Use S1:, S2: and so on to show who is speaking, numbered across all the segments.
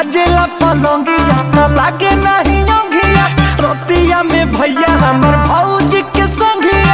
S1: बाजेला पलंगिया त लागे नहीं योगिया रोतिया में भैया हमर भौजी के संगिया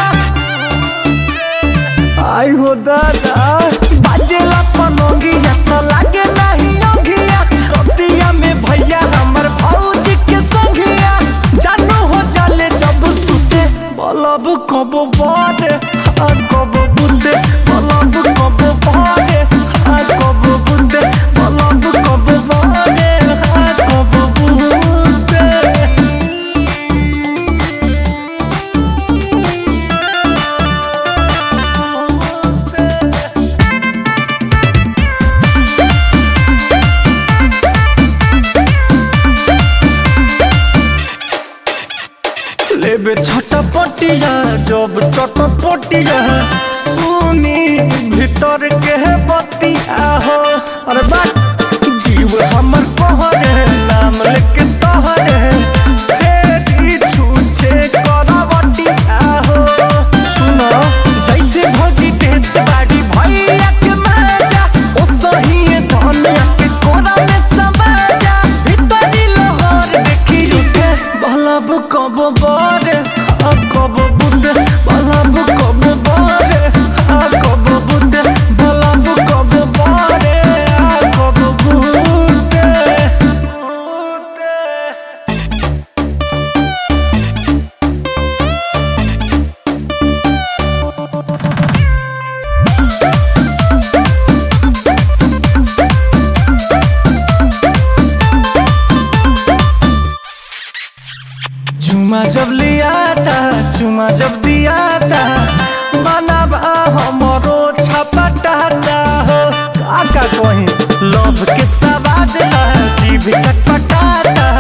S1: आई हो दादा बाजेला पलंगिया त लागे नहीं योगिया रोतिया में भैया हमर भौजी के संगिया जानू हो जाले जब सुते बलब कब बारे आ कब बुंदे बलब कब बारे आ कब बुंदे बलब कब बारे आ कब बुंदे लेबे छटपटिया जब चटपटिया सुनी भीतर के बतिया हो अरे बात जीव हमर कहरे नाम लेके तहरे फेरी छूछे करवटिया हो सुनो जैसे भगी देत बाड़ी भैया के माजा ओ सही धनिया के कोना में समाजा भीतरी लोहर देखी रुके बलब कब बारे आ कब बुंदे बलब कब बारे आ कब बुंदे बलब कब बारे आ कब बुंदे बुंदे चुमा जब लिया था चुमा जब दिया था बनाबा हमरो छपटाता हो काका कहीं लोभ के सवाद ला जीभ चटपटाता